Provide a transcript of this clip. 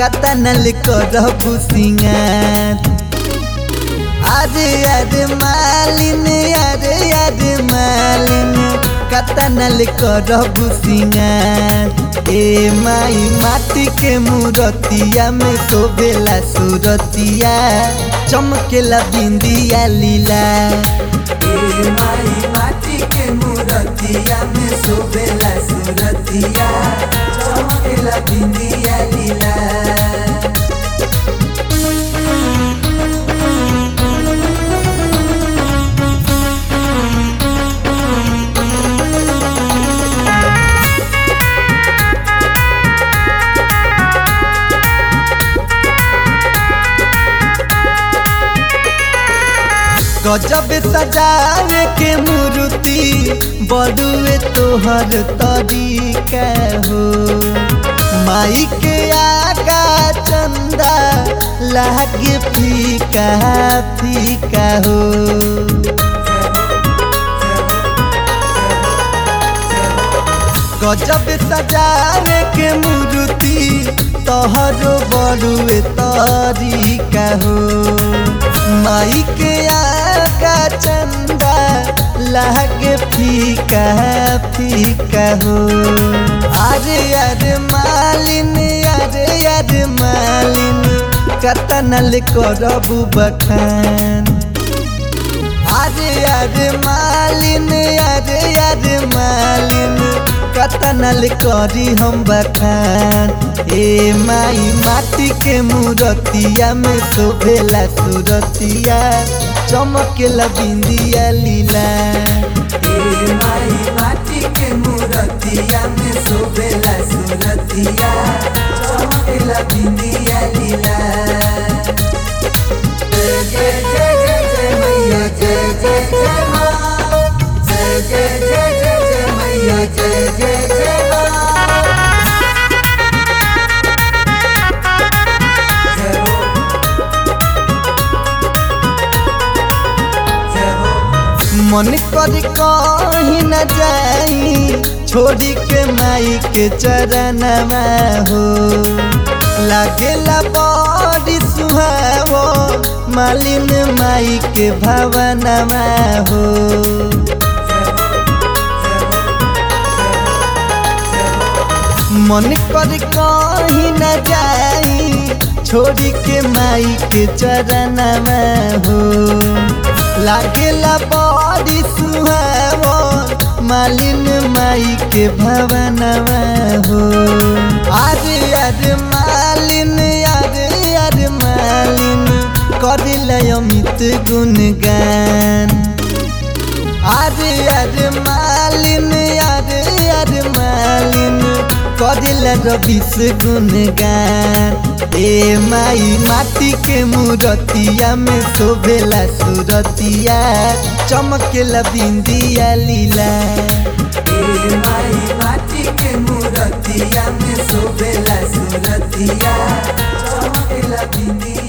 कतनल करबू सिंगार अरे अरे मालिन अरे अरे मालिन कतनल करबू सिंगार ए माई माटी के मूरतिया में शोभेला सूरतिया चमकेला बिंदिया लीला ए माई माटी के मूरतिया में शोभेला सूरतिया चमकेला बिंदिया लीला गजब सजावे के मूर्ति बड़ुए तोहर तरीका हो माई के आगा चंदा लागे फीका फीका हो गजब सजावे के मूर्ति तोहरो बड़ुए तरीका हो माई के आका चंदा लागे फीका फीका हो अरे अरे मालिन अरे अरे मालिन कतनल करबू बखान अरे अरे मालिन अरे अरे मालिन कतनल करी हम बखान ए माई माटी के मूरतिया में शोभेला सूरतिया चमकेला बिंदिया लीला ए माई माटी के मूरतिया में शोभेला सूरतिया चमकेला बिंदिया लीला जय जय जय जय जय मैया जय जय जय माँ जय जय जय जय जय मैया जय जय जय माँ जय हो जय हो मन कर कहीं न जाई छोड़ी के माई के चरणवा हो लागेला बड़ी सुहावो मालिन माई के भवनवा हो मन कर कहीं न जाई छोड़ी के माई के चरणवा हो लागेला बड़ी सुहावो मालिन माई के भवनवा हो अरे अरे मालिन अरे अरे मालिन करिल अमित गुणगान अरे अरे मालिन अरे अरे मालिन करिल रविश गुणगान ए माई माटी के मूरतिया में शोभेला सूरतिया चमकेला बिंदिया लीला ए माई माटी के मूरतिया में शोभेला सूरतिया चमकेला बिंदिया